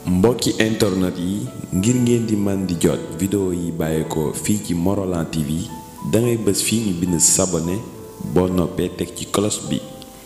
mbokki internet yi ngir ngeen di man di jot vidéo yi bàyyeekoo fii ci Morolan TV dangay bës fii ñu bind sabone boo noppee teg ci cloche bi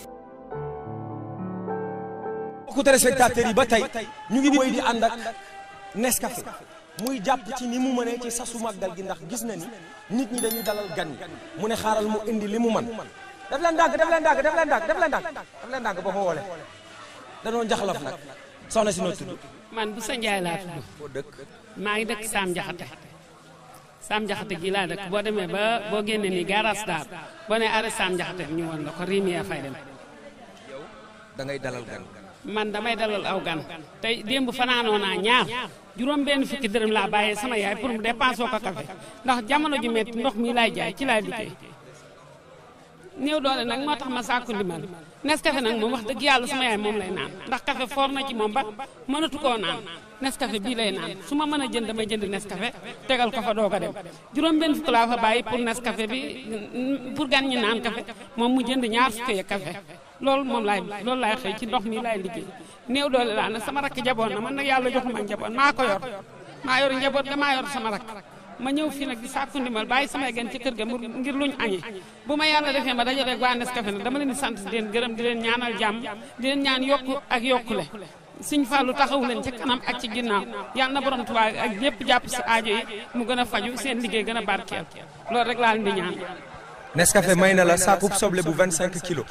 mbokku téléspectateurs yi ba tey ñu ngi woy di ànd ak Nescafé muy jàpp ci ni mu mënee ci sasu màggal gi ndax gis na ni nit ñi dañuy dalal gan yi mu ne xaaral mu indi li mu man def leen ndànk def leen ndànk def leen ndànk def leen ndànk def leen ndànk boo ko woole danoo njaxlaf nag soxna si noo tudd man bu sa njaay laa tudd boo dëkk maa ngi dëkk Saam Jaxate Saam Jaxate gi laa dëkk boo demee ba boo génnee nii gaaraas daar boo nee arrêt Saam Jaxate ñu woon la ko Rimia fay dem da ngay dalal gan man damay dalal aw gan tey démb fanaanoo naa ñaar juróom benn fukki dërëm laa bàyyee sama yaay pour mu dépensé ko café ndax jamono ju metti ndox mi laay jaay ci laay liggéey néew doole nag moo tax ma sàkku ndimbal Nescafé nag moom wax dëgg yàlla sama yaay moom lay naan ndax café foor na ci moom ba mënatu koo naan Nescafé bii lay naan su ma mën a jënd damay jënd Nescafé tegal ko fa doog a dem juróom benn fukk laa fa bàyyi pour Nescafé bi pour gan ñi naan café moom mu jënd ñaar fukki ya café loolu moom laay loolu laay xëy ci ndox mi laay liggéey néew doole laa nag sama rakk jaboon na man nag yàlla joxuma njaboot maa ko yor maa yor njaboot ga maa yor sama rakk ma ñëw fii nag di sàkku ndimbal bàyyi samay gan ci kër ga mu ngir luñ añee bu ma yàlla defee ma dajaleeg waa Nescafé nag dama leen di sant di leen gërëm di leen ñaanal jàmm di leen ñaan yokku ak yokkule Sëñ Fallu taxawu leen ci kanam ak ci ginnaaw yàlla na borom Tuubaa ak ñëpp jàpp si aajo yi mu gën a faju seen liggéey gën a barkeel loolu rek laa leen di ñaan Nescafé may na la saakub soble bu 25 kilos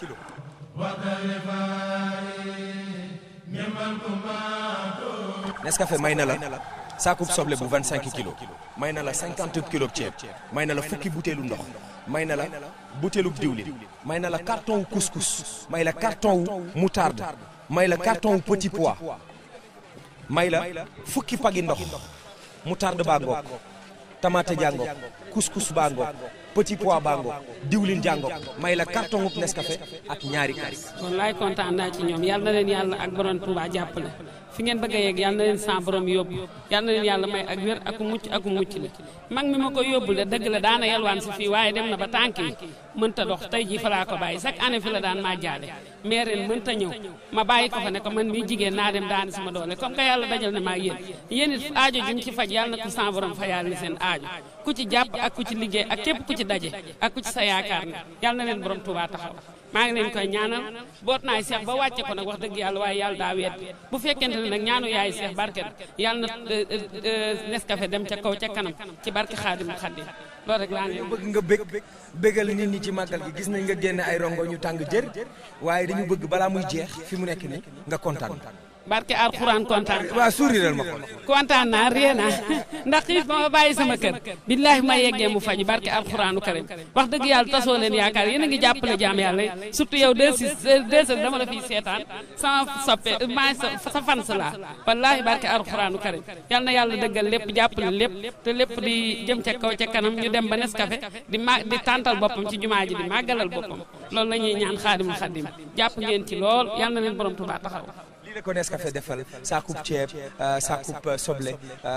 Nescafé may na la saakub soble bu 25 kilos may na la 50 kilos ceeb may na la fukki butéelu ndox may na la butéelu diwlin may na la carton wu couscous may la carton wu moutarde may la carton wu petit pois may la fukki pagi ndox moutarde baa ngoog tamaate jaa ngoog couscous baa ngoog petit pois baa ngoog diwlin jaa ngoog may la carton wu Nescafé ak ñaari kaas wallaay kontaan naa ci ñoom yal na leen yàlla ak borom Tuubaa jàppale fi ngeen bëgg a yegg yal na leen sa borom yóbbu yal na leen yàlla may ak wér ak mucc ak mucc la mag mi ma ko yóbbul de dëgg la daana yalwaan si fii waaye dem na ba tànk yi mënta dox tey jii fa laa ko bàyyi chaque année fi la daan maa jaale mais ren mënta ñëw ma bàyyi ko fa ne ko man mii jigéen naa dem daani sama doole comme que yàlla dajal ne maa yéen yéen it aajo juñ ci faj yàlla na ko sa borom fa yàlla ni seen aajo ku ci jàpp ak ku ci liggéey ak képp ku ci daje ak ku ci sa yaakaar na yàlla na leen borom Tuubaa taxaw maa ngi leen koy ñaanal boot naay seex ba wàcce ko nag wax dëgg yàlla waaye yàlla daa weet bu fekkente ne nag ñaanu yaay seex barket yàlla na Nescafé dem ca kaw ca kanam ci barke Xaadimu Xaadim loolu rek laa ne bëgg nga bég bégal nit ñi ci màggal gi gis nañ nga génne ay rongo ñu tàng jër waaye dañu bëgg balaa muy jeex fi mu nekk ni nga kontaan barke alxuraan kontaan waa souriral ma ko kontaan naa ree naa ndax xiif ba ma bàyyi sama kër billaahi ma yeggee mu faju barke alxuraanu karim wax dëgg yàlla tasoo leen yaakaar yéen a ngi jàppale jaam yàlla surtout yow deux six deux six dama la fiy seetaan sama soppe maa sa sa fan sa laa wallaahi barke alxuraanu karim yal na yàlla dëggal lépp jàppale lépp te lépp di jëm ca kaw ca kanam ñu dem ba Nescafé di ma di tàntal boppam ci jumaa ji di màggalal boppam loolu la ñuy ñaan xaadimul xaadim jàpp ngeen ci lool yal na leen borom Tuubaa taxaw lii la ko Nescafé defal saakub ceeb saakub soble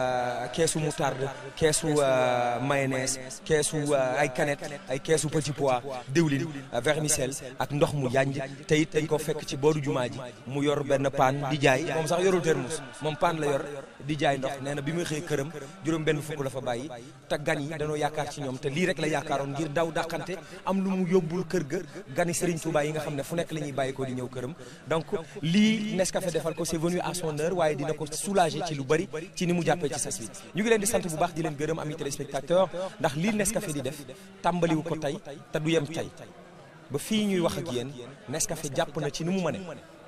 keesu moutarde keesu mayonnaise keesu ay canette ay keesu petit pois diwlin vermicelle ak ndox mu yanj te it dañ ko fekk ci booru jumaa ji mu yor benn paan di jaay moom sax yorul termus moom paan la yor di jaay ndox nee na bi muy xëy këram juróom benn fukk la fa bàyyi te gan yi dañoo yaakaar ci ñoom te lii rek la yaakaaroon ngir daw dàqante am lu mu yóbbul kër ga gani Serigne Touba yi nga xam ne fu nekk la ñuy bàyyi ko di ñëw këram donc lii Nescafé defal ko c'est venu à son heure waaye dina ko soulager ci lu bari ci ni mu jàppee ci sas wi ñu ngi leen di sant bu baax di leen gërëm ami téléspectateur ndax lii Nescafé di def tàmbaliwu ko tey te du yem tey ba fii ñuy wax ak yéen Nescafé jàpp na ci ni mu mëne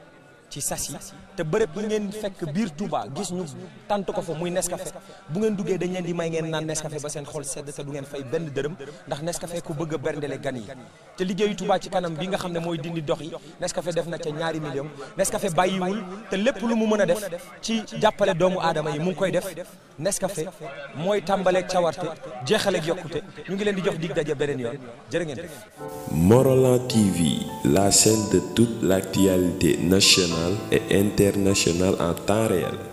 ci sas yi te bërëb yi ngeen fekk biir Touba gis ñu tant ko fa muy Nescafé bu ngeen duggee dañ leen di may ngeen naan Nescafé ba seen xol sedd te du ngeen fay benn dërëm ndax Nescafé ku bëgg a berndele gan yi te liggéeyu Touba ci kanam bi nga xam ne mooy dindi dox yi Nescafé def na ca ñaari million Nescafé bàyyiwul te lépp lu mu mën a def ci jàppale doomu aadama yi mu ngi koy def Nescafé mooy tàmbaleeg cawarte jeexaleeg yokkute ñu ngi leen di jox dig daje beneen yoon jërë ngeen def Morolan TV la chaîne de toute l'actualité nationale et internationale en temps réel